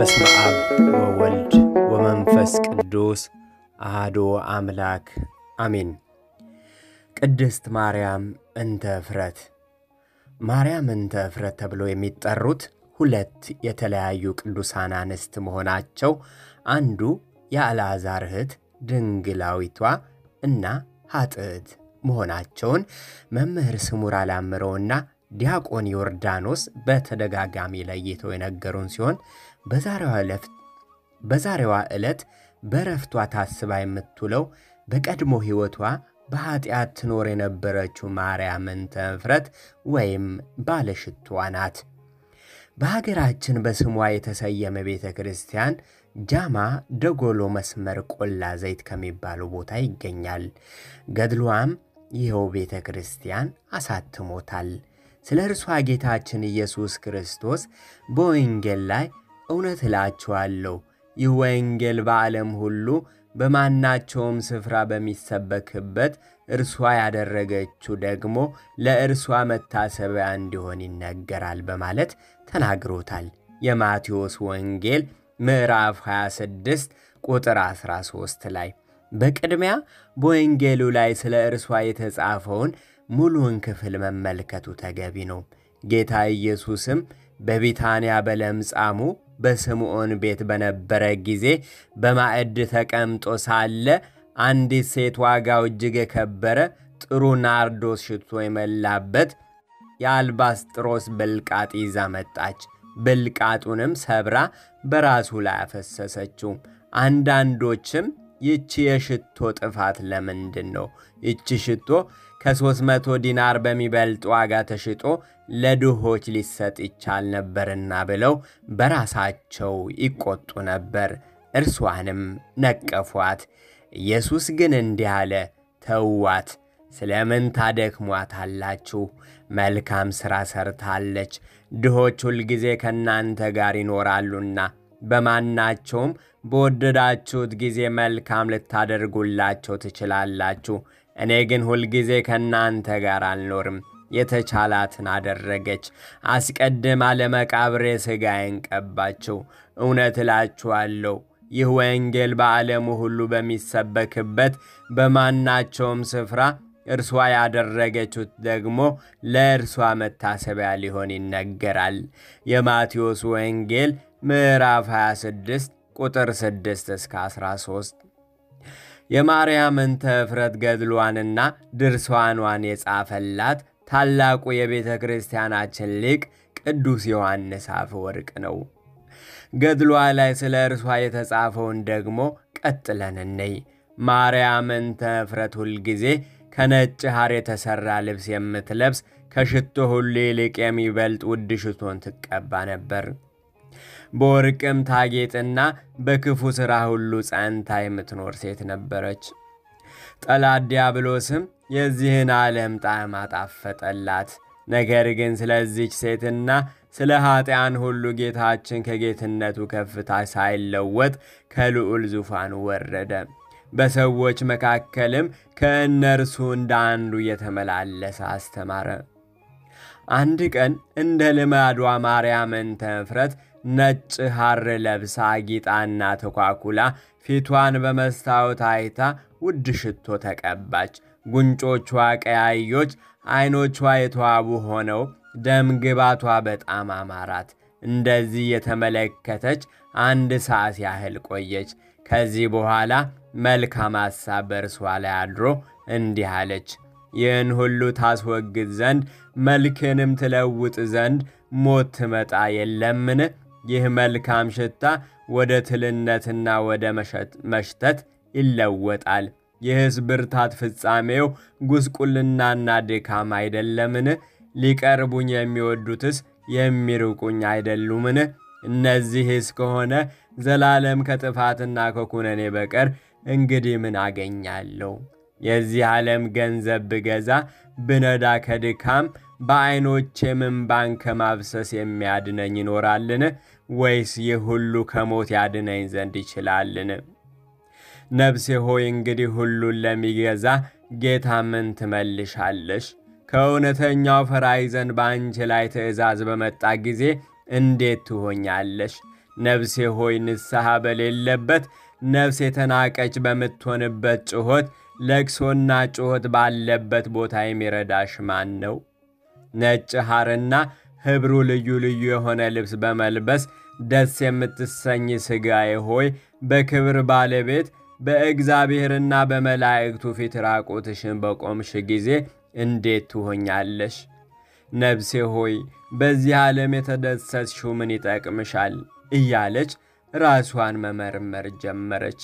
በስመ አብ ወወልድ ወመንፈስ ቅዱስ አሐዱ አምላክ አሜን። ቅድስት ማርያም እንተ እፍረት። ማርያም እንተ እፍረት ተብለው የሚጠሩት ሁለት የተለያዩ ቅዱሳን አንስት መሆናቸው አንዱ የአልዓዛር እህት ድንግላዊቷ እና ኃጥእት መሆናቸውን መምህር ስሙር አላምረውና ዲያቆን ዮርዳኖስ በተደጋጋሚ ለይተው የነገሩን ሲሆን በዛሬዋ ዕለት በረፍቷ ታስባ የምትውለው በቀድሞ ሕይወቷ በኀጢአት ትኖር የነበረችው ማርያም እንተ እፍረት ወይም ባለሽቷ ናት። በሀገራችን በስሟ የተሰየመ ቤተ ክርስቲያን ጃማ ደጎሎ መስመር ቆላ ዘይት ከሚባለው ቦታ ይገኛል። ገድሏም ይኸው ቤተ ክርስቲያን አሳትሞታል። ስለ እርሷ ጌታችን ኢየሱስ ክርስቶስ በወንጌል ላይ እውነት እላችኋለሁ ይህ ወንጌል በዓለም ሁሉ በማናቸውም ስፍራ በሚሰበክበት እርሷ ያደረገችው ደግሞ ለእርሷ መታሰቢያ እንዲሆን ይነገራል በማለት ተናግሮታል። የማቴዎስ ወንጌል ምዕራፍ 26 ቁጥር 13 ላይ በቅድሚያ በወንጌሉ ላይ ስለ እርሷ የተጻፈውን ሙሉውን ክፍል መመልከቱ ተገቢ ነው። ጌታ ኢየሱስም በቢታንያ በለምጻሙ በስምዖን ቤት በነበረ ጊዜ በማዕድ ተቀምጦ ሳለ አንዲት ሴት ዋጋው እጅግ የከበረ ጥሩ ናርዶስ ሽቶ የመላበት የአልባስጥሮስ ብልቃጥ ይዛ መጣች። ብልቃጡንም ሰብራ በራሱ ላይ አፈሰሰችው። አንዳንዶችም ይቺ የሽቶ ጥፋት ለምንድን ነው? ይቺ ሽቶ ከሦስት መቶ ዲናር በሚበልጥ ዋጋ ተሽጦ ለድሆች ሊሰጥ ይቻል ነበርና ብለው በራሳቸው ይቆጡ ነበር። እርሷንም ነቀፏት። ኢየሱስ ግን እንዲህ አለ፣ ተዋት፣ ስለምን ታደክሟታላችሁ? መልካም ሥራ ሰርታለች። ድሆች ሁልጊዜ ከእናንተ ጋር ይኖራሉና በማናቸውም በወደዳችሁት ጊዜ መልካም ልታደርጉላቸው ትችላላችሁ። እኔ ግን ሁልጊዜ ከእናንተ ጋር አልኖርም። የተቻላትን አደረገች። አስቀድማ ለመቃብሬ ሥጋዬን ቀባችው። እውነት እላችኋለሁ ይህ ወንጌል በዓለሙ ሁሉ በሚሰበክበት በማናቸውም ስፍራ እርሷ ያደረገችው ደግሞ ለእርሷ መታሰቢያ ሊሆን ይነገራል። የማቴዎስ ወንጌል ምዕራፍ 26 ቁጥር 6 እስከ 13 የማርያም እንተ እፍረት ገድሏንና ድርሷኗን የጻፈላት ታላቁ የቤተ ክርስቲያናችን ሊቅ ቅዱስ ዮሐንስ አፈወርቅ ነው። ገድሏ ላይ ስለ እርሷ የተጻፈውን ደግሞ ቀጥለን እንይ። ማርያም እንተ እፍረት ሁልጊዜ ከነጭ ሐር የተሠራ ልብስ የምትለብስ ከሽቶ ሁሉ ይልቅ የሚበልጥ ውድ ሽቶን ትቀባ ነበር። በወርቅም ታጌጥና በክፉ ሥራ ሁሉ ጸንታ የምትኖር ሴት ነበረች። ጠላት ዲያብሎስም የዚህን ዓለም ጣዕም አጣፈጠላት። ነገር ግን ስለዚች ሴትና ስለ ኀጢአን ሁሉ ጌታችን ከጌትነቱ ከፍታ ሳይለወጥ ከልዑል ዙፋኑ ወረደ። በሰዎች መካከልም ከእነርሱ እንደ አንዱ እየተመላለሰ አስተማረ። አንድ ቀን እንደ ልማዷ ማርያም እንተ እፍረት ነጭ ሐር ለብሳ ጊጣና ተኳኩላ ፊቷን በመስታወት አይታ ውድ ሽቶ ተቀባች። ጉንጮቿ ቀያዮች፣ ዐይኖቿ የተዋቡ ሆነው ደም ግባቷ በጣም አማራት። እንደዚህ የተመለከተች አንድ ሰዓት ያህል ቆየች። ከዚህ በኋላ መልካም ሐሳብ በእርሷ ላይ አድሮ እንዲህ አለች። ይህን ሁሉ ታስወግድ ዘንድ መልክንም ትለውጥ ዘንድ ሞት ትመጣ የለምን? ይህ መልካም ሽታ ወደ ትልነትና ወደ መሽተት ይለወጣል። ይህስ ብርታት ፍጻሜው ጉስቁልናና ድካም አይደለምን? ሊቀርቡኝ የሚወዱትስ የሚርቁኝ አይደሉምን? እነዚህስ ከሆነ ዘላለም ከጥፋትና ከኩነኔ በቀር እንግዲህ ምን አገኛለሁ? የዚህ ዓለም ገንዘብ ብገዛ ብነዳ ከድካም በዐይኖቼ እምባን ከማብሰስ የሚያድነኝ ይኖራልን? ወይስ ይህ ሁሉ ከሞት ያድነኝ ዘንድ ይችላልን? ነፍሴ ሆይ እንግዲህ ሁሉን ለሚገዛ ጌታ ምን ትመልሻለሽ? ከእውነተኛው ፈራጅ ዘንድ በአንቺ ላይ ትእዛዝ በመጣ ጊዜ እንዴት ትሆኛለሽ? ነፍሴ ሆይ ንስሐ በሌለበት ነፍስ የተናቀች በምትሆንበት ጩኸት ለቅሶና ጩኸት ባለበት ቦታ የሚረዳሽ ማን ነው? ነጭ ሐርና ኅብሩ ልዩ ልዩ የሆነ ልብስ በመልበስ ደስ የምትሰኝ ሥጋዬ ሆይ በክብር ባለቤት በእግዚአብሔርና በመላእክቱ ፊት ራቁትሽን በቆምሽ ጊዜ እንዴት ትሆኛለሽ? ነፍሴ ሆይ በዚህ ዓለም የተደሰትሽው ምን ይጠቅምሻል? እያለች ራሷን መመርመር ጀመረች።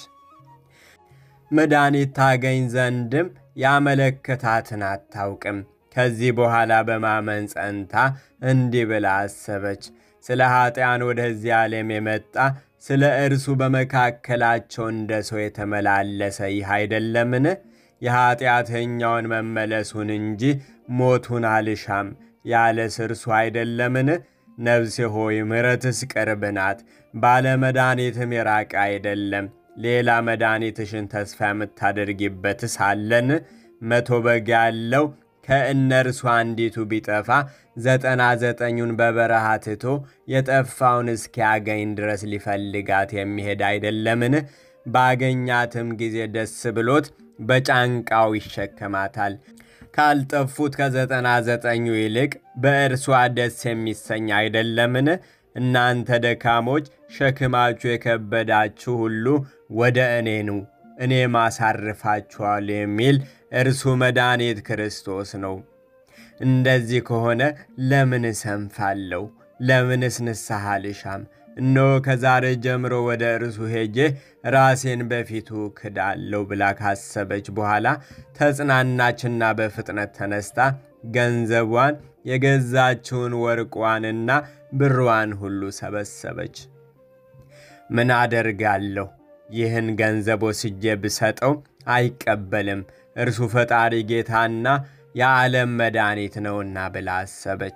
መድኃኒት ታገኝ ዘንድም ያመለከታትን አታውቅም። ከዚህ በኋላ በማመን ጸንታ እንዲህ ብላ አሰበች። ስለ ኀጢአን ወደዚህ ዓለም የመጣ ስለ እርሱ በመካከላቸው እንደ ሰው የተመላለሰ ይህ አይደለምን? የኀጢአተኛውን መመለሱን እንጂ ሞቱን አልሻም ያለስ እርሱ አይደለምን? ነፍሴ ሆይ ምሕረትስ ቅርብ ናት፣ ባለመድኃኒትም የራቀ አይደለም። ሌላ መድኃኒትሽን ተስፋ የምታደርጊበትስ አለን? መቶ በግ ያለው ከእነርሱ አንዲቱ ቢጠፋ ዘጠና ዘጠኙን በበረሃ ትቶ የጠፋውን እስኪያገኝ ድረስ ሊፈልጋት የሚሄድ አይደለምን? ባገኛትም ጊዜ ደስ ብሎት በጫንቃው ይሸከማታል። ካልጠፉት ከዘጠና ዘጠኙ ይልቅ በእርሷ ደስ የሚሰኝ አይደለምን? እናንተ ደካሞች ሸክማችሁ የከበዳችሁ ሁሉ ወደ እኔ ኑ እኔ ማሳርፋችኋል የሚል እርሱ መድኃኒት ክርስቶስ ነው። እንደዚህ ከሆነ ለምን እሰንፋለሁ? ለምንስ ንስሐ ልሻም? እነሆ ከዛሬ ጀምሮ ወደ እርሱ ሄጄ ራሴን በፊቱ ክዳለሁ ብላ ካሰበች በኋላ ተጽናናችና በፍጥነት ተነስታ ገንዘቧን የገዛችውን ወርቋንና ብሯን ሁሉ ሰበሰበች። ምን አደርጋለሁ? ይህን ገንዘብ ወስጄ ብሰጠው አይቀበልም፣ እርሱ ፈጣሪ ጌታና የዓለም መድኃኒት ነውና ብላ አሰበች።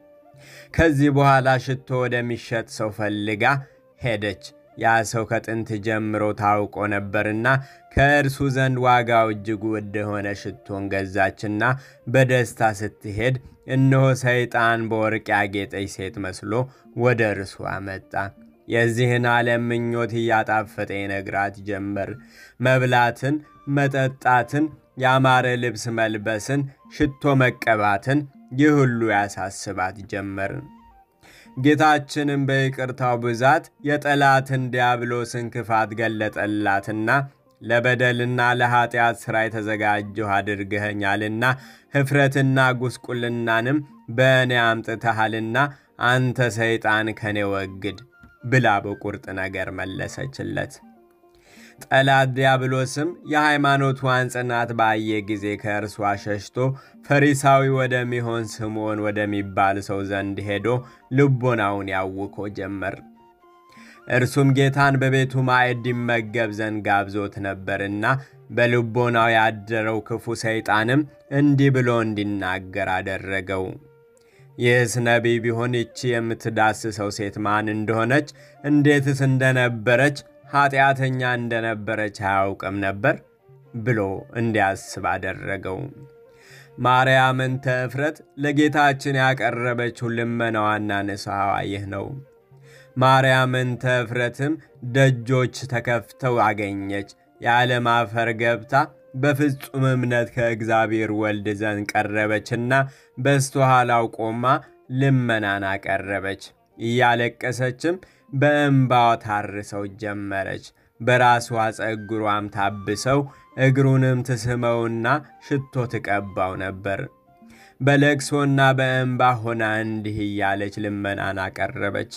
ከዚህ በኋላ ሽቶ ወደሚሸጥ ሰው ፈልጋ ሄደች። ያ ሰው ከጥንት ጀምሮ ታውቆ ነበርና ከእርሱ ዘንድ ዋጋው እጅግ ውድ የሆነ ሽቶን ገዛችና በደስታ ስትሄድ እነሆ ሰይጣን በወርቅ ያጌጠች ሴት መስሎ ወደ እርሱ አመጣ። የዚህን ዓለም ምኞት እያጣፈጠ ይነግራት ጀመር። መብላትን፣ መጠጣትን፣ ያማረ ልብስ መልበስን፣ ሽቶ መቀባትን ይህ ሁሉ ያሳስባት ጀመር። ጌታችንም በይቅርታው ብዛት የጠላትን ዲያብሎስን ክፋት ገለጠላትና ለበደልና ለኀጢአት ሥራ የተዘጋጀሁ አድርገኸኛልና ኅፍረትና ጉስቁልናንም በእኔ አምጥተሃልና አንተ ሰይጣን ከኔ ወግድ ብላ በቁርጥ ነገር መለሰችለት። ጠላት ዲያብሎስም የሃይማኖቷን ጽናት ባየ ጊዜ ከእርሷ ሸሽቶ ፈሪሳዊ ወደሚሆን ስምዖን ወደሚባል ሰው ዘንድ ሄዶ ልቦናውን ያውኮ ጀመር። እርሱም ጌታን በቤቱ ማዕድ ይመገብ ዘንድ ጋብዞት ነበርና በልቦናው ያደረው ክፉ ሰይጣንም እንዲህ ብሎ እንዲናገር አደረገው። ይህስ ነቢይ ቢሆን ይቺ የምትዳስሰው ሴት ማን እንደሆነች እንዴትስ እንደነበረች ኀጢአተኛ እንደነበረች አያውቅም ነበር ብሎ እንዲያስብ አደረገው። ማርያምን ተእፍረት ለጌታችን ያቀረበችው ልመናዋና ንስሐዋ ይህ ነው። ማርያምን ተእፍረትም ደጆች ተከፍተው አገኘች። ያለማፈር ገብታ በፍጹም እምነት ከእግዚአብሔር ወልድ ዘንድ ቀረበችና በስተኋላው ቆማ ልመናን አቀረበች። እያለቀሰችም በእንባዋ ታርሰው ጀመረች። በራሷ ጸጉሯም ታብሰው እግሩንም ትስመውና ሽቶ ትቀባው ነበር። በለቅሶና በእንባ ሆና እንዲህ እያለች ልመናን አቀረበች።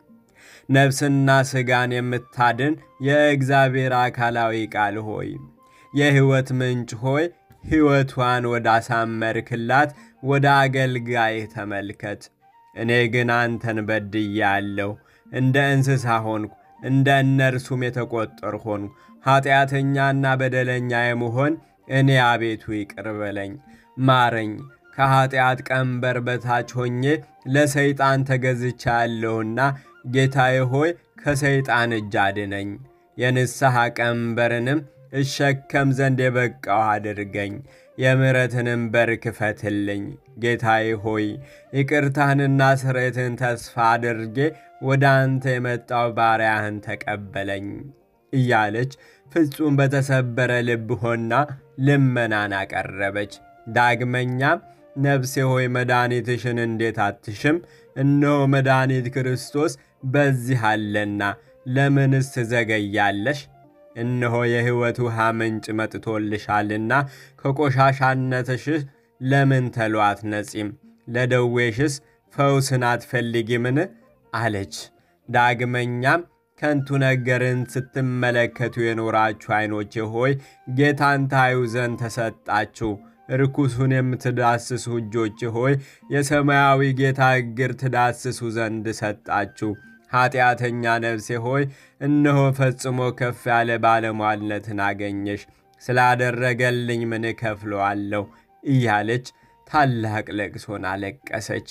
ነፍስና ሥጋን የምታድን የእግዚአብሔር አካላዊ ቃል ሆይ የሕይወት ምንጭ ሆይ ሕይወቷን ወዳሳመርክላት ወደ አገልጋይህ ተመልከት። እኔ ግን አንተን በድያለሁ፣ እንደ እንስሳ ሆንኩ፣ እንደ እነርሱም የተቆጠር ሆንኩ። ኀጢአተኛና በደለኛ የመሆን እኔ አቤቱ ይቅር በለኝ፣ ማረኝ። ከኀጢአት ቀንበር በታች ሆኜ ለሰይጣን ተገዝቻለሁና ጌታዬ ሆይ ከሰይጣን እጅ አድነኝ። የንስሐ ቀንበርንም እሸከም ዘንድ የበቃው አድርገኝ። የምሕረትንም በር ክፈትልኝ። ጌታዬ ሆይ ይቅርታህንና ስርየትን ተስፋ አድርጌ ወደ አንተ የመጣው ባሪያህን ተቀበለኝ እያለች ፍጹም በተሰበረ ልብ ሆና ልመናን አቀረበች። ዳግመኛም ነፍሴ ሆይ መድኃኒትሽን እንዴት አትሽም? እነሆ መድኃኒት ክርስቶስ በዚህ አለና ለምንስ ትዘገያለሽ? እነሆ የሕይወት ውሃ ምንጭ መጥቶልሻልና ከቆሻሻነትሽስ ለምን ተሎ አትነጺም? ለደዌሽስ ፈውስን አትፈልጊምን? አለች። ዳግመኛም ከንቱ ነገርን ስትመለከቱ የኖራችሁ ዐይኖቼ ሆይ ጌታን ታዩ ዘንድ ተሰጣችሁ። ርኩሱን የምትዳስሱ እጆች ሆይ የሰማያዊ ጌታ እግር ትዳስሱ ዘንድ ሰጣችሁ። ኀጢአተኛ ነፍሴ ሆይ እነሆ ፈጽሞ ከፍ ያለ ባለሟልነትን አገኘሽ፣ ስላደረገልኝ ምን እከፍለዋለሁ? እያለች ታላቅ ለቅሶን አለቀሰች።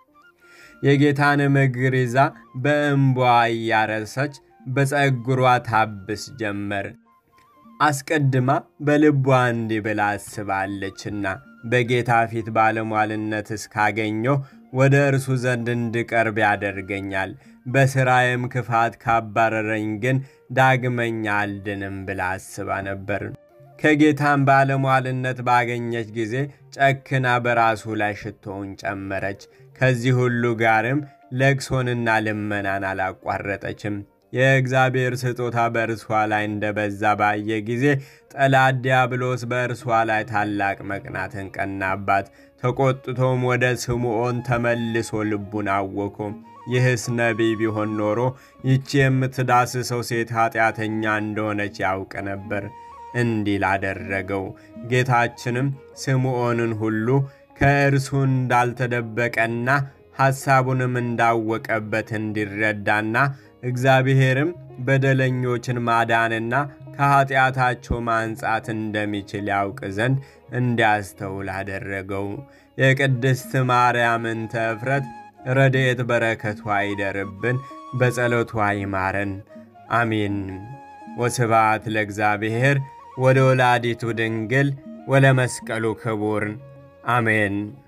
የጌታንም እግር ይዛ በእንቧ እያረሰች በፀጉሯ ታብስ ጀመር። አስቀድማ በልቧ እንዲህ ብላ አስባለችና በጌታ ፊት ባለሟልነት እስካገኘው ወደ እርሱ ዘንድ እንድቀርብ ያደርገኛል። በሥራዬም ክፋት ካባረረኝ ግን ዳግመኛ አልድንም ብላ አስባ ነበር። ከጌታም ባለሟልነት ባገኘች ጊዜ ጨክና በራሱ ላይ ሽቶውን ጨመረች። ከዚህ ሁሉ ጋርም ለቅሶንና ልመናን አላቋረጠችም። የእግዚአብሔር ስጦታ በእርሷ ላይ እንደበዛ ባየ ጊዜ ጠላት ዲያብሎስ በእርሷ ላይ ታላቅ መቅናትን ቀናባት። ተቆጥቶም ወደ ስምዖን ተመልሶ ልቡን አወኮ። ይህስ ነቢይ ቢሆን ኖሮ ይቺ የምትዳስሰው ሴት ኃጢአተኛ እንደሆነች ያውቅ ነበር እንዲህ ላደረገው። ጌታችንም ስምዖንን ሁሉ ከእርሱ እንዳልተደበቀና ሐሳቡንም እንዳወቀበት እንዲረዳና እግዚአብሔርም በደለኞችን ማዳንና ከኀጢአታቸው ማንጻት እንደሚችል ያውቅ ዘንድ እንዲያስተውል አደረገው። የቅድስት ማርያምን ተፍረት ረድኤት በረከቷ ይደርብን፣ በጸሎቷ ይማረን፣ አሜን። ወስብሐት ለእግዚአብሔር ወደ ወላዲቱ ድንግል ወለመስቀሉ ክቡር አሜን።